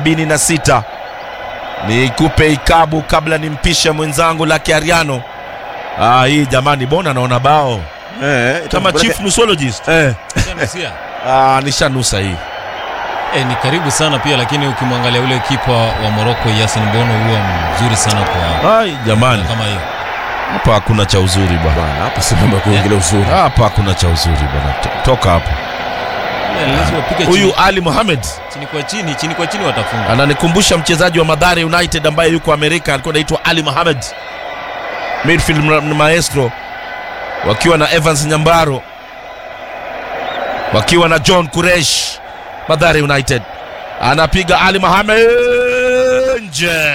sabini na sita nikupe ikabu kabla nimpishe mwenzangu la kiariano ah, hii jamani bona naona bao Eh, kama itakupeleka- chief musologist Eh, Nusia. ah, nishanusa hii Eh, ni karibu sana pia lakini ukimwangalia ule kipa wa Morocco Yasin Bono huwa mzuri sana kwa ai jamani kama hiyo. hapa hakuna cha uzuri bwana bwana, hapa si mambo ya kuongelea uzuri. hapa hakuna cha uzuri bwana To- toka hapo Eh, lazima wapige huyu chini, ali mohamed chini kwa chini, chini kwa chini watafunga. ananikumbusha mchezaji wa madhare united ambaye yuko amerika alikuwa anaitwa ali mohamed midfield ma- maestro wakiwa na evans nyambaro wakiwa na john kuresh madhare united anapiga ali mohamed nje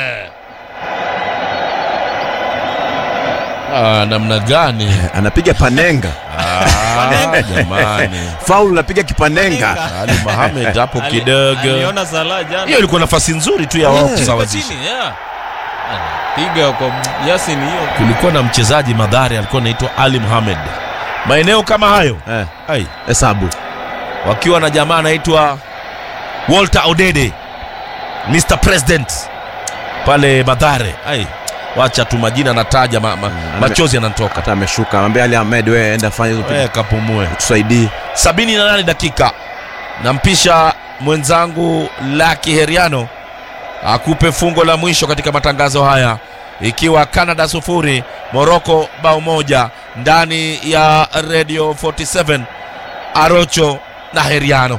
ah, namna gani Anapiga panenga. ah, jamani Faulu anapiga kipanenga. ali mohamed hapo Ali- kidogo Aliona Salah jana. hiyo ilikuwa nafasi nzuri tu ya wao Eh. kusawazisha chini, yeah. Anapiga kwa Yasin hiyo. kulikuwa na mchezaji madhari alikuwa anaitwa ali muhamed maeneo kama hayo Eh, ai, hesabu. wakiwa na jamaa anaitwa walter odede mr president pale madhare ai wacha tu majina nataja ma, ma, machozi yanatoka Hata ameshuka. Anambia Ali Ahmed wewe enda fanya hizo Eh, kapumue tusaidie. 78 dakika nampisha mwenzangu laki heriano akupe fungo la mwisho katika matangazo haya ikiwa canada sufuri moroko bao moja ndani ya radio 47 arocho na heriano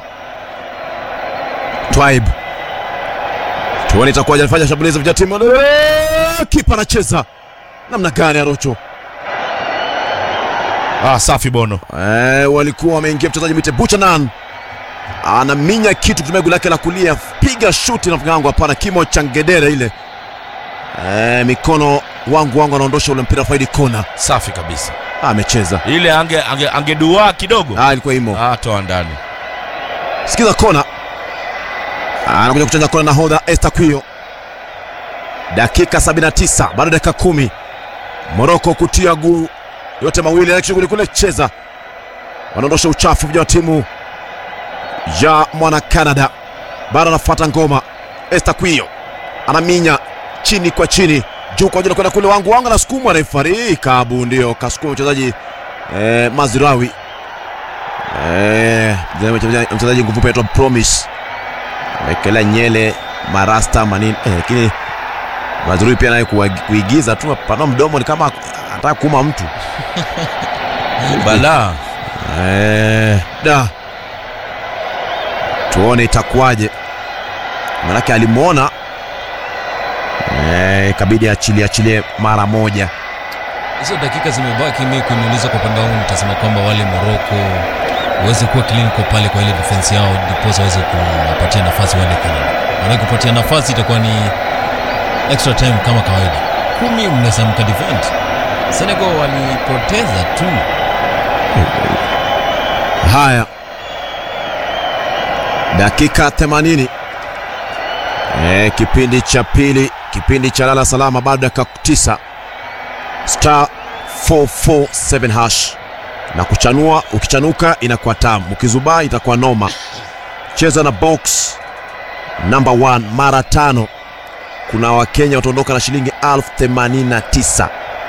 Twibe. Tuone itakuwaje anafanya shambulizi vya timu. Eh, Kipa anacheza. Namna gani Arocho? ah, safi bono Eh, walikuwa wameingia mchezaji Mite Buchanan anaminya kitu kutumia guu lake la kulia, piga shuti na mgango, hapana, kimo cha ngedere ile. Eh, mikono wangu wangu anaondosha ule mpira faidi kona. safi kabisa Ah, amecheza. ile ange, ange, angeduaa kidogo Ah, ilikuwa imo. ah, toa ndani Sikiza kona. Ah, Anakuja kuchanja kona na hodha Esther Kwio. Dakika 79 bado dakika kumi. Moroko kutia guu yote mawili na shughuli kule cheza. Wanaondosha uchafu vya timu ya mwana Canada. Bado anafuata ngoma. Esther Kwio anaminya chini kwa chini juu kwa juu kwenda kule wangu wangu anasukumwa refari kabu ndio kasukuma mchezaji eh, Mazirawi Eh, mchezaji- mchezaji nguvu petwa Promise amekelea nyele marasta manini eh, lakini Mazrui pia naye kuwa- kuigiza tu panua mdomo ni kama anataka kuuma mtu balaa eh, da tuone itakuwaje manake alimwona eh, ikabidi achilie achilie mara moja hizo dakika zimebaki mi kuniuliza kwa upande wangu nitasema kwamba wale moroko waweze kuwa clinical pale kwa ile defense yao ndiposa waweze kuwapatia nafasi wale Canada. Maana kupatia nafasi itakuwa ni extra time kama kawaida kumi mnaweza mkadefend Senegal walipoteza tu haya dakika 80 eh, kipindi cha pili kipindi cha lala salama bado dakika 9 star 447 hash na kuchanua ukichanuka inakuwa tamu ukizubaa itakuwa noma cheza na box number 1 mara tano kuna wakenya wataondoka na shilingi 1089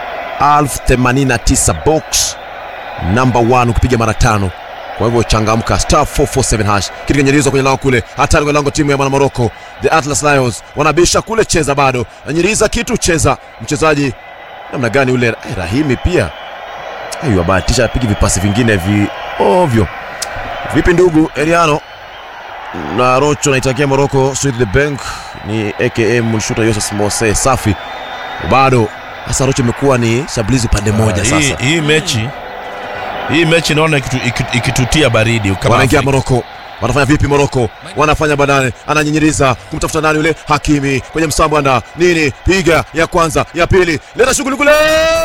1089 box number 1 ukipiga mara tano kwa hivyo changamka star 447 hash kitu kinyanyirizo kwenye lango kule hatari kwenye lango timu ya mwana morocco the atlas lions wanabisha kule cheza bado nanyiriza kitu cheza mchezaji namna gani ule eh, rahimi pia ayu abahatisha apigi vipasi vingine vi ovyo vipi ndugu eriano na rocho naitakia morocco sweet the bank ni aka mulshuta yosef mose safi bado hasa rocho imekuwa ni shambulizi upande moja Ah, sasa hii, hii mechi hii mechi naona ikitu, ikitu, ikitutia baridi kama wanaingia Afrika. Moroko. Wanafanya vipi Moroko? Wanafanya badane, ananyinyiriza kumtafuta nani yule Hakimi kwenye msambwanda nini, piga ya kwanza, ya pili, leta shughuli kule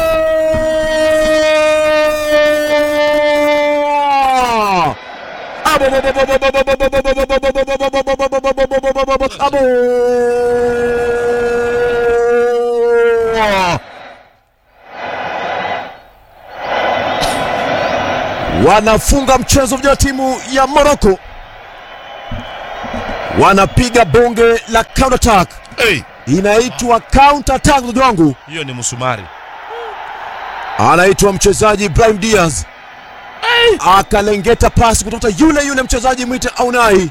Abo! wanafunga mchezo vya timu ya Moroko, wanapiga bonge la counter attack, hey, inaitwa counter attack. Ndugu wangu, hiyo ni msumari anaitwa mchezaji Ibrahim Diaz akalengeta pasi kutoka yule yule mchezaji mwite Aunai,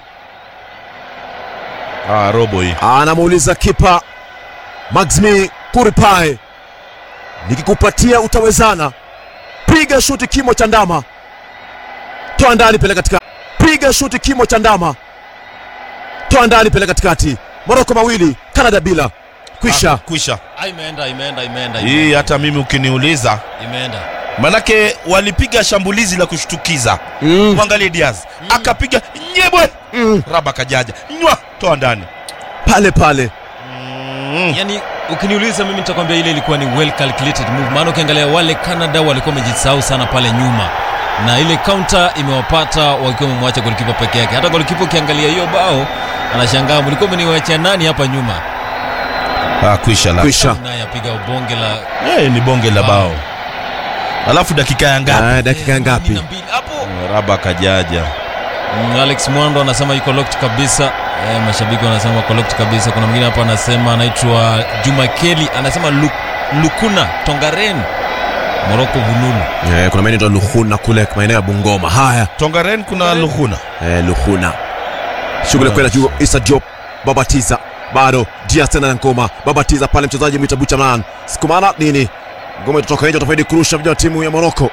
ah, robo hii anamuuliza kipa Maximi Kuripae, nikikupatia utawezana? Piga shuti kimo cha ndama, toa ndani, peleka katikati. Piga shuti kimo cha ndama, toa ndani, peleka katikati. Moroko mawili, Canada bila. Kwisha. Ah, kwisha Ah, imeenda imeenda imeenda hii imeenda, hata mimi ukiniuliza imeenda manake walipiga shambulizi la kushtukiza Mm. mwangalie Diaz akapiga nyebwe Mm. raba kajaja nywa toa ndani Pale pale mm. yani ukiniuliza mimi nitakwambia ile ilikuwa ni well calculated move maana ukiangalia wale canada walikuwa wamejisahau sana pale nyuma na ile counter imewapata wakiwa wamemwacha golikipa peke yake hata golikipa ukiangalia hiyo bao anashangaa mlikuwa mmeniwachia nani hapa nyuma ah, kwisha la kwisha. naye apiga bonge la hey, ni bonge la Bao. bao alafu dakika ya ngapi Ah, dakika Eh, ngapi? kumi na mbili. hapo raba kajaja Mm, Alex Mwando anasema yuko locked kabisa. Eh, mashabiki wanasema wako locked kabisa. Kuna mwingine hapa anasema anaitwa Juma Keli anasema Lu, Lukuna Tongaren Morocco Bunulu. Eh, kuna maeneo ya Luhuna kule maeneo ya Bungoma. Haya, tongaren kuna luhuna eh, Luhuna. Shughuli kwenda juu. Isa Diop babatiza bado Diaz tena na ngoma babatiza pale, mchezaji mwita Buchanan sikumana nini, ngoma itatoka nje, utafaidi kurusha vijana wa timu ya Morocco.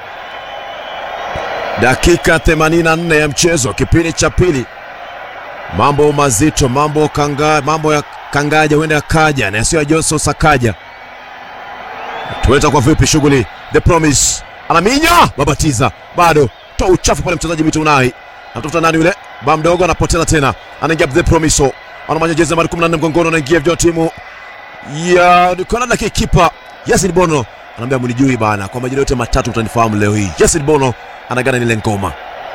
Dakika 84 ya mchezo, kipindi cha pili. Mambo mazito, mambo kanga, mambo ya kangaja huenda yakaja na yasiyo ya Johnson Sakaja. Tuweta kwa vipi shughuli? The Promise anaminya babatiza bado toa uchafu pale, mchezaji mwita Unai anatafuta nani yule ba mdogo, anapoteza tena, anaingia The Promise, anamanya jezi nambari 14 mgongoni, anaingia vijana wa timu ya Canada, kikipa Yasin Bono anaambia mnijui bana, kwa majina yote matatu mtanifahamu leo hii. Yasin Bono anagana nile ngoma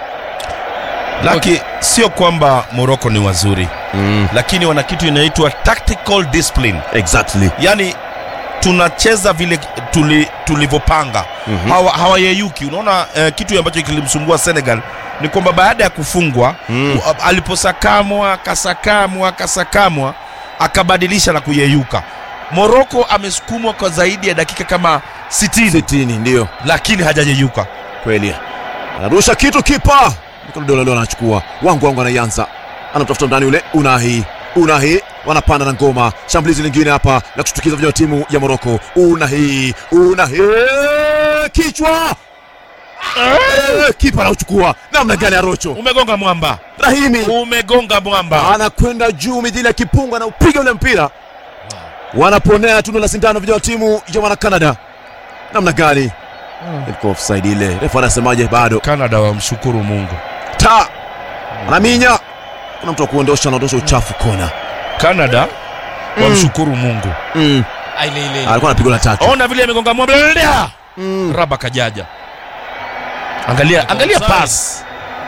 laki sio kwamba moroko ni wazuri mm. lakini wana kitu inaitwa tactical discipline exactly yani tunacheza vile tuli, tulivyopanga Mhm. hawa, hawayeyuki unaona eh, kitu ambacho kilimsumbua senegal ni kwamba baada ya kufungwa Mm. u- aliposakamwa akasakamwa akasakamwa akabadilisha na kuyeyuka moroko amesukumwa kwa zaidi ya dakika kama 60 sitini ndio lakini hajayeyuka kweli anarusha kitu kipa Mikono leo anachukua wangu wangu anaianza anamtafuta ndani yule unahi unahi wanapanda na ngoma shambulizi lingine hapa la kushtukiza vijana wa timu ya moroko unahi unahi kichwa Eh, kipa anauchukua namna gani arocho umegonga mwamba rahimi umegonga mwamba anakwenda juu midhili ya kipunga na upiga ule mpira wanaponea tundo la sindano vijana wa timu ya wana canada namna gani ilikuwa offside ile refa anasemaje bado canada wamshukuru mungu ta anaminya kuna mtu wa kuondosha anaondosha uchafu kona canada wamshukuru mungu mm. Ah, ile ile. ile. alikuwa anapigwa na tatu ona vile amegonga mwamba Lelea! mm. raba kajaja angalia angalia Offside. pas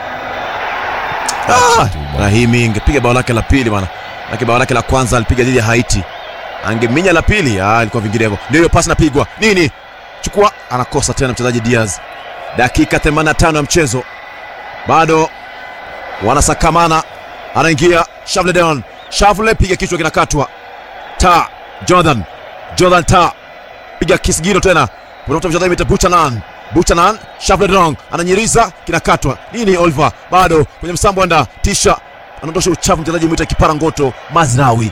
ah, rahimi ingepiga bao lake la pili bwana lake bao lake la kwanza alipiga dhidi ya haiti angeminya la pili ah, ilikuwa vinginevyo ndio hiyo pasi napigwa nini chukua anakosa tena mchezaji diaz dakika 85 ya mchezo bado wanasakamana anaingia shavledon shavle piga kichwa kinakatwa ta jordan jordan ta piga kisigino tena kutoka mchezaji mita buchanan buchanan shavledon ananyiriza kinakatwa nini oliver bado kwenye msambwanda tisha anaondosha uchafu mchezaji mwita kipara ngoto mazrawi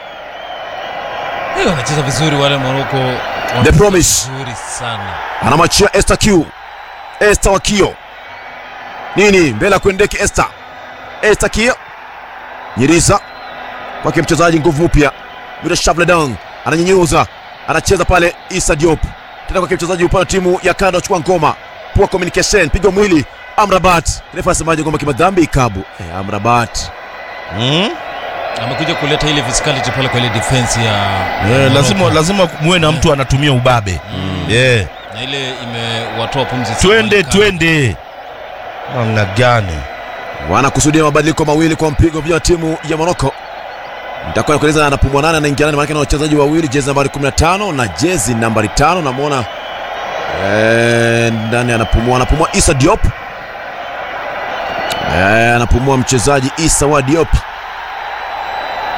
Eh, wanacheza vizuri wale Morocco. Wanacheza Promise. Vizuri sana. anamwachia Esther Q. Esther Wakio nini mbele ya kuendeke Esther Esther Kio nyiriza kwake mchezaji nguvu mpya Mira Shavledon ananyenyuza anacheza pale Isa Diop tena kwake mchezaji upande wa timu ya Canada achukua ngoma poor communication pigo mwili Amrabat refa asemaje ngoma kimadhambi ikabu eh, Amrabat mm? Amekuja kuleta ile physicality pale kwa ile defense ya eh, lazima, Morocco. lazima muwe na mtu anatumia ubabe Mm. yeah. Na ile imewatoa pumzi sana twende wale twende namna gani wanakusudia mabadiliko mawili kwa mpigo vya timu ya Morocco. Nitakuwa kueleza anapumua nane anaingia nani, maana na wachezaji wawili, jezi nambari 15 na jezi nambari 5. Namwona eh, ndani anapumua, anapumua Isa Diop eh, anapumua mchezaji Isa wa Diop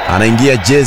anaingia jezi